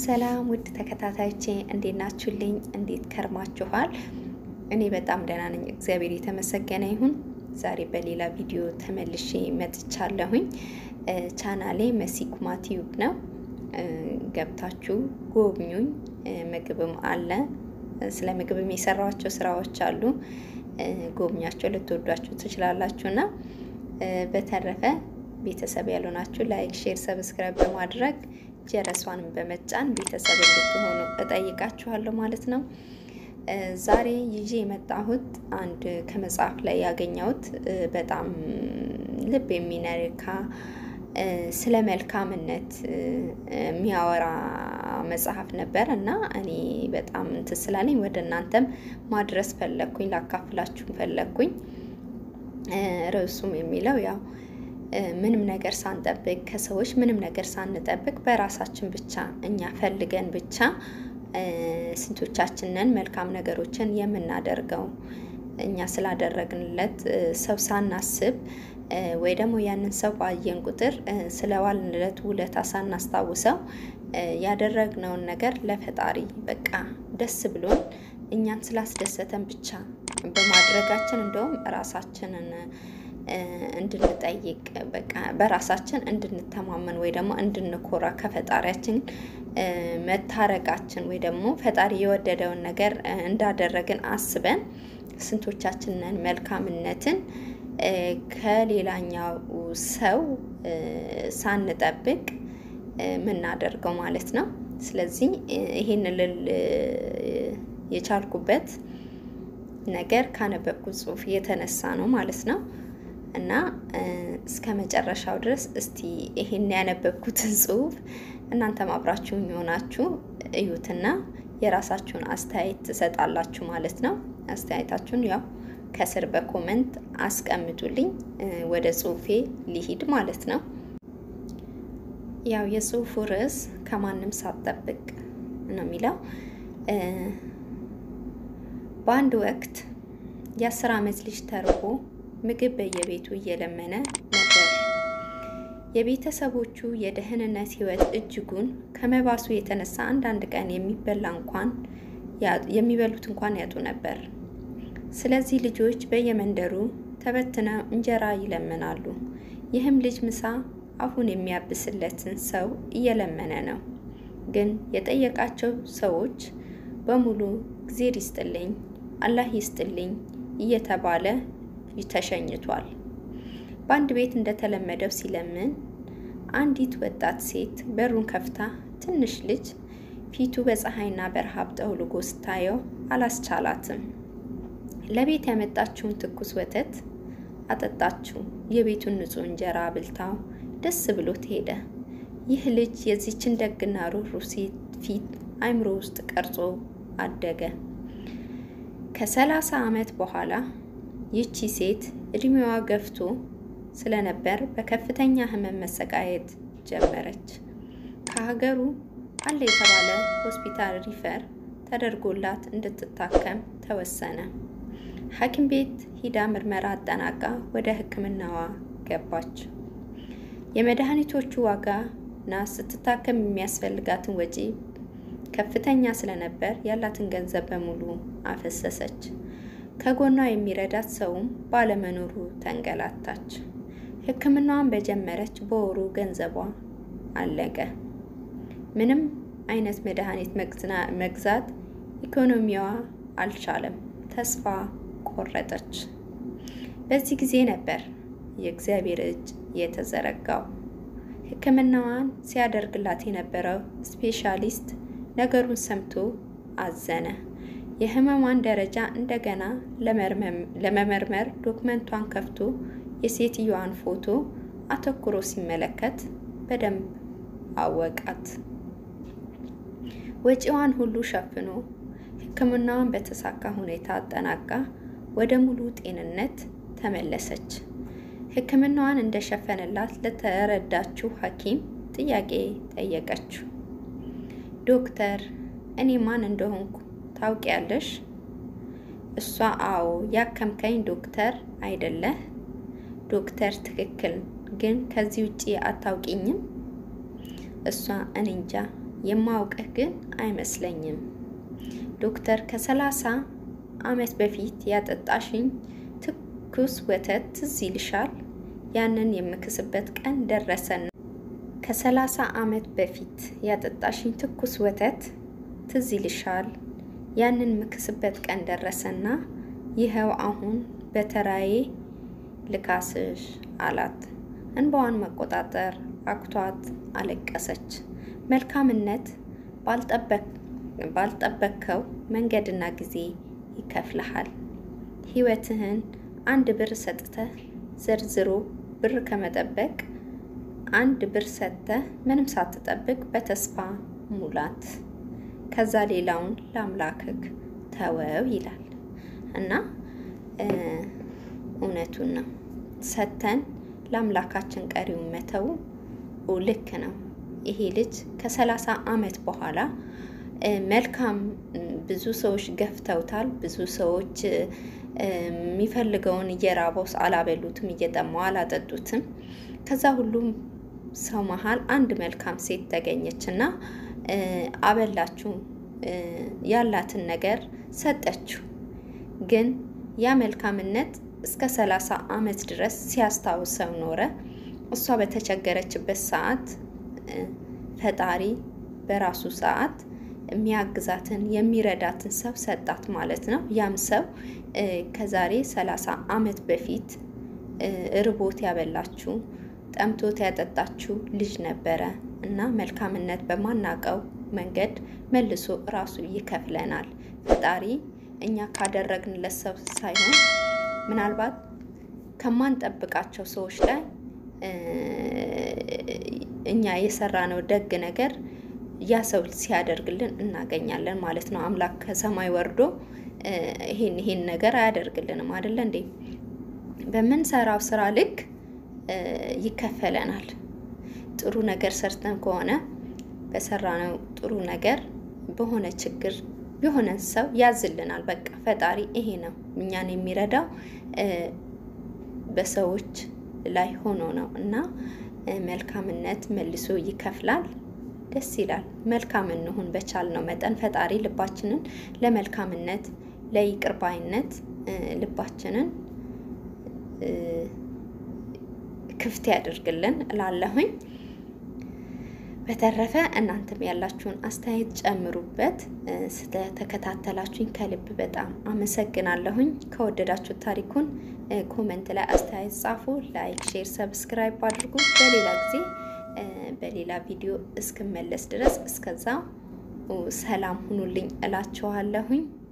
ሰላም ውድ ተከታታዮቼ እንዴት ናችሁልኝ? እንዴት ከርማችኋል? እኔ በጣም ደህና ነኝ፣ እግዚአብሔር የተመሰገነ ይሁን። ዛሬ በሌላ ቪዲዮ ተመልሼ መጥቻለሁኝ። ቻናሌ መሲ ኩማ ቲዩብ ነው። ገብታችሁ ጎብኙኝ። ምግብም አለ። ስለ ምግብም የሰራኋቸው ስራዎች አሉ። ጎብኛቸው፣ ልትወዷቸው ትችላላችሁ እና በተረፈ ቤተሰብ ያልሆናችሁ ላይክ፣ ሼር፣ ሰብስክራይብ በማድረግ ጀረሷንም በመጫን ቤተሰብ እንድትሆኑ እጠይቃችኋለሁ ማለት ነው። ዛሬ ይዤ የመጣሁት አንድ ከመጽሐፍ ላይ ያገኘሁት በጣም ልብ የሚነካ ስለ መልካምነት የሚያወራ መጽሐፍ ነበር እና እኔ በጣም እንትን ስላለኝ ወደ እናንተም ማድረስ ፈለግኩኝ፣ ላካፍላችሁ ፈለግኩኝ። ርዕሱም የሚለው ያው ምንም ነገር ሳንጠብቅ ከሰዎች ምንም ነገር ሳንጠብቅ በራሳችን ብቻ እኛ ፈልገን ብቻ ስንቶቻችንን መልካም ነገሮችን የምናደርገው እኛ ስላደረግንለት ሰው ሳናስብ ወይ ደግሞ ያንን ሰው ባየን ቁጥር ስለዋልንለት ውለታ ሳናስታውሰው ያደረግነውን ነገር ለፈጣሪ በቃ ደስ ብሎን እኛን ስላስደሰተን ብቻ በማድረጋችን እንደውም ራሳችንን እንድንጠይቅ በቃ በራሳችን እንድንተማመን ወይ ደግሞ እንድንኮራ ከፈጣሪያችን መታረቃችን ወይ ደግሞ ፈጣሪ የወደደውን ነገር እንዳደረግን አስበን ስንቶቻችንን መልካምነትን ከሌላኛው ሰው ሳንጠብቅ የምናደርገው ማለት ነው። ስለዚህ ይሄን ልል የቻልኩበት ነገር ካነበብኩት ጽሑፍ የተነሳ ነው ማለት ነው። እና እስከ መጨረሻው ድረስ እስቲ ይሄን ያነበብኩትን ጽሑፍ እናንተም አብራችሁኝ የሆናችሁ እዩትና የራሳችሁን አስተያየት ትሰጣላችሁ ማለት ነው። አስተያየታችሁን ያው ከስር በኮመንት አስቀምጡልኝ። ወደ ጽሑፌ ሊሂድ ማለት ነው። ያው የጽሑፉ ርዕስ ከማንም ሳትጠብቅ ነው የሚለው። በአንድ ወቅት የአስር ዓመት ልጅ ተርቦ ምግብ በየቤቱ እየለመነ ነበር። የቤተሰቦቹ የደህንነት ሕይወት እጅጉን ከመባሱ የተነሳ አንዳንድ ቀን የሚበላ እንኳን የሚበሉት እንኳን ያጡ ነበር። ስለዚህ ልጆች በየመንደሩ ተበትነው እንጀራ ይለምናሉ። ይህም ልጅ ምሳ አፉን የሚያብስለትን ሰው እየለመነ ነው። ግን የጠየቃቸው ሰዎች በሙሉ እግዜር ይስጥልኝ፣ አላህ ይስጥልኝ እየተባለ ተሸኝቷል። በአንድ ቤት እንደተለመደው ሲለምን አንዲት ወጣት ሴት በሩን ከፍታ ትንሽ ልጅ ፊቱ በፀሐይና በረሃብ ጠውልጎ ስታየው አላስቻላትም። ለቤት ያመጣችውን ትኩስ ወተት አጠጣችው። የቤቱን ንጹሕ እንጀራ አብልታው ደስ ብሎት ሄደ። ይህ ልጅ የዚችን ደግና ሩህሩህ ሴት ፊት አእምሮ ውስጥ ቀርጾ አደገ። ከሰላሳ ዓመት በኋላ ይቺ ሴት እድሜዋ ገፍቶ ስለነበር በከፍተኛ ሕመም መሰቃየት ጀመረች። ከሀገሩ አለ የተባለ ሆስፒታል ሪፈር ተደርጎላት እንድትታከም ተወሰነ። ሐኪም ቤት ሂዳ ምርመራ አጠናቃ ወደ ሕክምናዋ ገባች። የመድኃኒቶቹ ዋጋ እና ስትታከም የሚያስፈልጋትን ወጪ ከፍተኛ ስለነበር ያላትን ገንዘብ በሙሉ አፈሰሰች። ከጎኗ የሚረዳት ሰውም ባለመኖሩ ተንገላታች። ሕክምናዋን በጀመረች በወሩ ገንዘቧ አለቀ። ምንም አይነት መድኃኒት መግዛት ኢኮኖሚዋ አልቻለም። ተስፋ ቆረጠች። በዚህ ጊዜ ነበር የእግዚአብሔር እጅ የተዘረጋው። ሕክምናዋን ሲያደርግላት የነበረው ስፔሻሊስት ነገሩን ሰምቶ አዘነ። የህመሟን ደረጃ እንደገና ለመመርመር ዶክመንቷን ከፍቶ የሴትዮዋን ፎቶ አተኩሮ ሲመለከት በደንብ አወቃት። ወጪዋን ሁሉ ሸፍኖ ሕክምናዋን በተሳካ ሁኔታ አጠናቃ ወደ ሙሉ ጤንነት ተመለሰች። ሕክምናዋን እንደሸፈነላት ለተረዳችው ሐኪም ጥያቄ ጠየቀችው። ዶክተር፣ እኔ ማን እንደሆንኩ ታውቂያለሽ? እሷ አዎ፣ ያከምከኝ ዶክተር አይደለህ? ዶክተር ትክክል፣ ግን ከዚህ ውጪ አታውቂኝም? እሷ እኔ እንጃ የማውቅህ ግን አይመስለኝም። ዶክተር ከሰላሳ ዓመት በፊት ያጠጣሽኝ ትኩስ ወተት ትዝ ይልሻል? ያንን የምክስበት ቀን ደረሰና ከሰላሳ ዓመት በፊት ያጠጣሽኝ ትኩስ ወተት ትዝ ይልሻል? ያንን ምክስበት ቀን ደረሰና ይኸው አሁን በተራዬ ልካስሽ አላት። እንባዋን መቆጣጠር አቅቷት አለቀሰች። መልካምነት ባልጠበቅከው መንገድና ጊዜ ይከፍልሃል። ሕይወትህን አንድ ብር ሰጥተህ ዘርዝሮ ብር ከመጠበቅ አንድ ብር ሰጥተህ ምንም ሳትጠብቅ በተስፋ ሙላት። ከዛ ሌላውን ለአምላክህ ተወው ይላል እና እውነቱን ነው። ሰተን ለአምላካችን ቀሪውን መተው ልክ ነው። ይሄ ልጅ ከሰላሳ ዓመት በኋላ መልካም ብዙ ሰዎች ገፍተውታል። ብዙ ሰዎች የሚፈልገውን እየራበው አላበሉትም፣ እየጠማው አላጠጡትም። ከዛ ሁሉም ሰው መሀል አንድ መልካም ሴት ተገኘች እና አበላችሁ፣ ያላትን ነገር ሰጠችው። ግን ያ መልካምነት እስከ ሰላሳ ዓመት ድረስ ሲያስታውሰው ኖረ። እሷ በተቸገረችበት ሰዓት ፈጣሪ በራሱ ሰዓት የሚያግዛትን የሚረዳትን ሰው ሰጣት ማለት ነው። ያም ሰው ከዛሬ ሰላሳ ዓመት በፊት ርቦት ያበላችሁ ጠምቶት ያጠጣችሁ ልጅ ነበረ እና መልካምነት በማናቀው መንገድ መልሶ ራሱ ይከፍለናል። ፈጣሪ እኛ ካደረግንለት ሰው ሳይሆን ምናልባት ከማንጠብቃቸው ሰዎች ላይ እኛ የሰራነው ደግ ነገር ያ ሰው ሲያደርግልን እናገኛለን ማለት ነው። አምላክ ከሰማይ ወርዶ ይሄን ይሄን ነገር አያደርግልንም አይደለ እንዴ? በምንሰራው ስራ ልክ ይከፈለናል። ጥሩ ነገር ሰርተን ከሆነ በሰራነው ጥሩ ነገር በሆነ ችግር የሆነ ሰው ያዝልናል። በቃ ፈጣሪ ይሄ ነው እኛን የሚረዳው በሰዎች ላይ ሆኖ ነው እና መልካምነት መልሶ ይከፍላል። ደስ ይላል። መልካም እንሁን በቻልነው መጠን ፈጣሪ ልባችንን ለመልካምነት ለይቅርባይነት ልባችንን ክፍት ያደርግልን እላለሁኝ። በተረፈ እናንተም ያላችሁን አስተያየት ጨምሩበት። ስለተከታተላችሁኝ ከልብ በጣም አመሰግናለሁኝ። ከወደዳችሁት ታሪኩን ኮመንት ላይ አስተያየት ጻፉ። ላይክ፣ ሼር፣ ሰብስክራይብ አድርጉ። በሌላ ጊዜ በሌላ ቪዲዮ እስክመለስ ድረስ እስከዛ ሰላም ሁኑልኝ እላችኋለሁኝ።